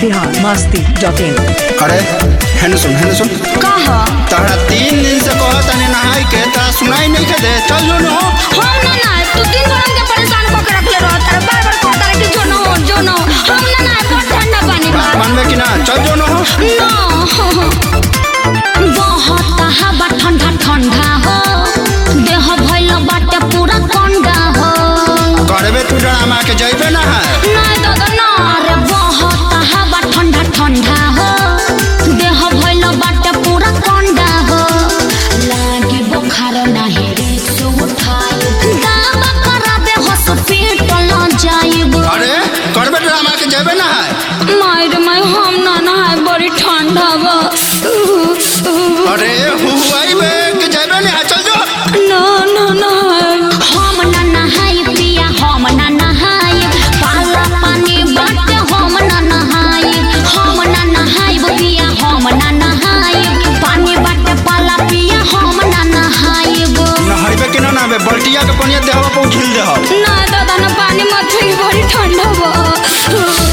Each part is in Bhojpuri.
बिहार मस्ती डॉट इन अरे हेने सुन हेने सुन कहा तहरा तीन दिन से कहत तनी नहाई के तहरा सुनाई नहीं के दे चल जो नो हम ना ना तू दिन भर हमके परेशान कर के रखले रह तारे बार बार कहता रहे कि जो न हो जो न हो हम ना ना बहुत ठंडा पानी बा बात मानबे कि ना चल जो नो ना बहुत हवा ठंडा ठंडा हो देह भइल बाटे पूरा कंडा हो करबे तू ड्रामा के जइबे ना है ना दादा ना रे बहुत हवा ठंडा ठंडा हो देह भइल बाटे पूरा कंडा हो लागी बुखार नाही रे सो उठाई दावा कराबे हॉस्पिटल जाइब अरे करबे ड्रामा के जइबे ना है मायर माय हम ना नहाय बड़ी ठंडा बा अरे हुआई बे के जइबे ना है, चल जो ना ना नहाय हम ना नहाय पिया हम ना नहाय पाला पानी बाटे हम ना नहाय हम ना नहाय पिया हम ना नहाय पानी बाटे पाला पिया हम ना नहाय नहाइबे कि ना नहाबे बल्टिया के पानी देहवा पर उठिल देह ना दादा ना पानी मत पी बड़ी ठंडा बा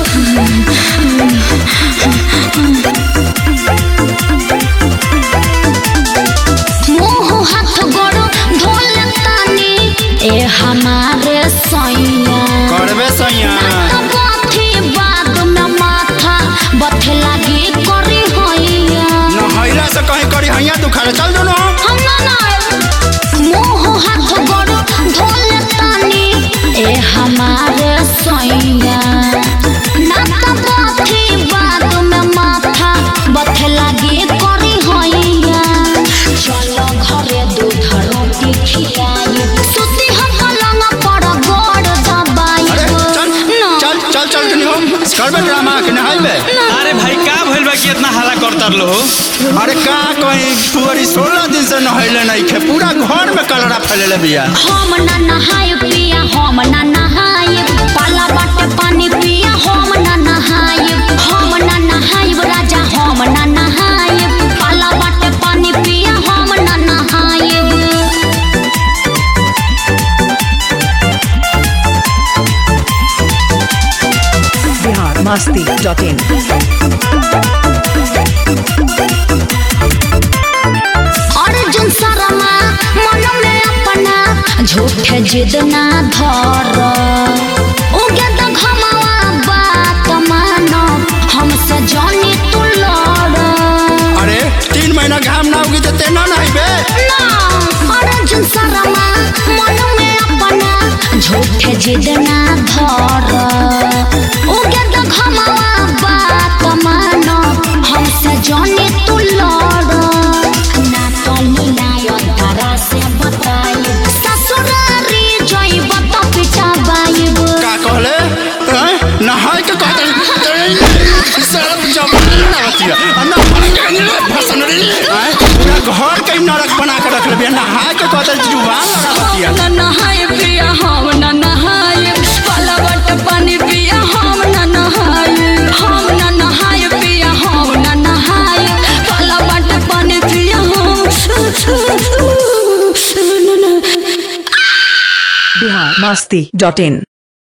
मुंह हाथ गोड़ धोल तानी ए हमारे सैया करबे सैया बथी बाद में माथा बथे लागी करी हैया नहाइला से कहीं करी हैया दुखारे चल जो नो हम ना ना मुंह हाथ गोड़ धोल तानी ए हमारे सैया ना तो बथी बाद में माथा बथे लागी करी हैया चलो घरे दूध रोटी खियाई सुती हम पलंग पर गोड़ दबाई अरे चल ना चल चल चल जनी हो करबे ड्रामा के नहाइबे अरे भाई का भइल बा कि इतना हल्ला करतर लो अरे का कहीं पुअरी सोलह दिन से नहैले नहीं खे पूरा घर में कलरा फैलेले बिया हम ना नहाय पिया हम ना नहाय पाला बाटे पानी पिया हम ना नहाय हम ना नहाय राजा हम ना नहाय पाला बाटे पानी पिया हम ना नहाय बिहार मस्ती डॉट इन अर्जुन शर्मा मन में अपना झूठे जिद ना धर उगे तो घमावा बात मानो हमसे जानी तू लड़ अरे तीन महीना घाम ना उगी तो तेना नहाइबे ना अर्जुन शर्मा मन में अपना झूठे जिद ना धर उगे तो घमावा बात मानो हमसे जानी तू लड़ ना तो लीलायो तारा से बताई ससुरारी जइब तो पिटाबाइब का कहले हैं? नहाय के कहते सड़क जब नहातिया नहाय के नहीं भसन रे हैं? पूरा घर के नरक बना के रख ले नहाय के कहते जुबान लगातिया हम ना नहाय पिया हम ना नहाय पाला बट पानी पिया हम ना नहाय हम ना नहाय पिया हम ना नहाय पाला बट पानी पिया हम बिहार मस्ती डॉट इन